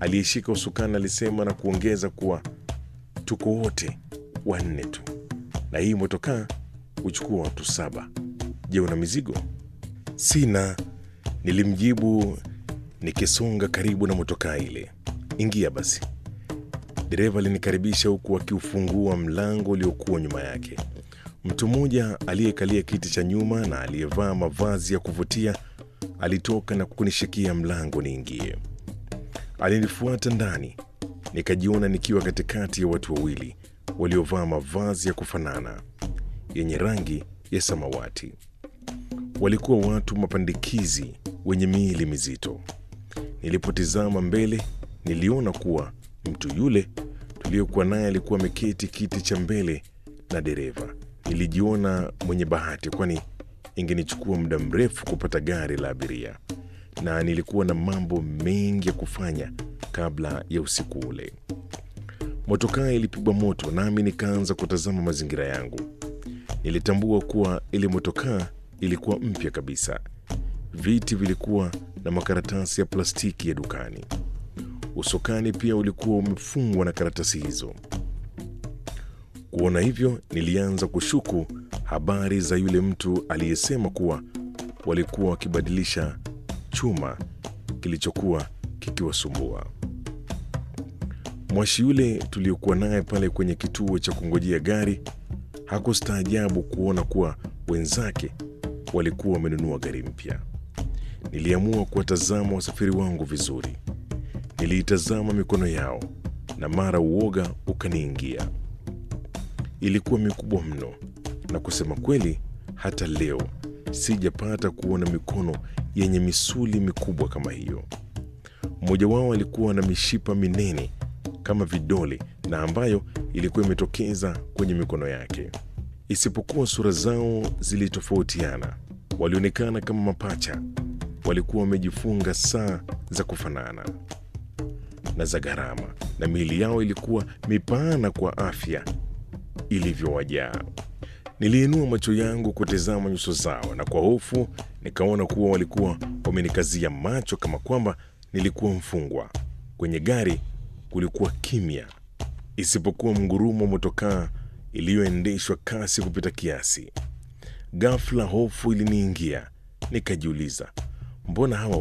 Aliyeshika usukani alisema na kuongeza kuwa tuko wote wanne tu, na hii motokaa huchukua watu saba. Je, una mizigo? Sina, nilimjibu nikisonga karibu na motokaa ile. Ingia basi. Dereva alinikaribisha huku akiufungua mlango uliokuwa nyuma yake. Mtu mmoja aliyekalia kiti cha nyuma na aliyevaa mavazi ya kuvutia alitoka na kunishikia mlango niingie. Alinifuata ndani, nikajiona nikiwa katikati ya watu wawili waliovaa mavazi ya kufanana yenye rangi ya samawati. Walikuwa watu mapandikizi wenye miili mizito. Nilipotizama mbele, niliona kuwa mtu yule tuliyokuwa naye alikuwa ameketi kiti cha mbele na dereva. Nilijiona mwenye bahati, kwani ingenichukua muda mrefu kupata gari la abiria, na nilikuwa na mambo mengi ya kufanya kabla ya usiku ule. Motokaa ilipigwa moto, nami nikaanza kutazama mazingira yangu. Nilitambua kuwa ile motokaa ilikuwa mpya kabisa. Viti vilikuwa na makaratasi ya plastiki ya dukani. Usukani pia ulikuwa umefungwa na karatasi hizo. Kuona hivyo, nilianza kushuku habari za yule mtu aliyesema kuwa walikuwa wakibadilisha chuma kilichokuwa kikiwasumbua. Mwashi yule tuliokuwa naye pale kwenye kituo cha kungojea gari hakustaajabu kuona kuwa wenzake walikuwa wamenunua gari mpya. Niliamua kuwatazama wasafiri wangu vizuri. Niliitazama mikono yao na mara uoga ukaniingia. Ilikuwa mikubwa mno, na kusema kweli, hata leo sijapata kuona mikono yenye misuli mikubwa kama hiyo. Mmoja wao alikuwa na mishipa minene kama vidole na ambayo ilikuwa imetokeza kwenye mikono yake. Isipokuwa sura zao zilitofautiana, walionekana kama mapacha. Walikuwa wamejifunga saa za kufanana na za gharama, na miili yao ilikuwa mipana kwa afya ilivyowajaa. Niliinua macho yangu kutazama nyuso zao, na kwa hofu nikaona kuwa walikuwa wamenikazia macho kama kwamba nilikuwa mfungwa. Kwenye gari kulikuwa kimya, isipokuwa mgurumo wa motokaa iliyoendeshwa kasi kupita kiasi. Ghafla hofu iliniingia, nikajiuliza, mbona hawa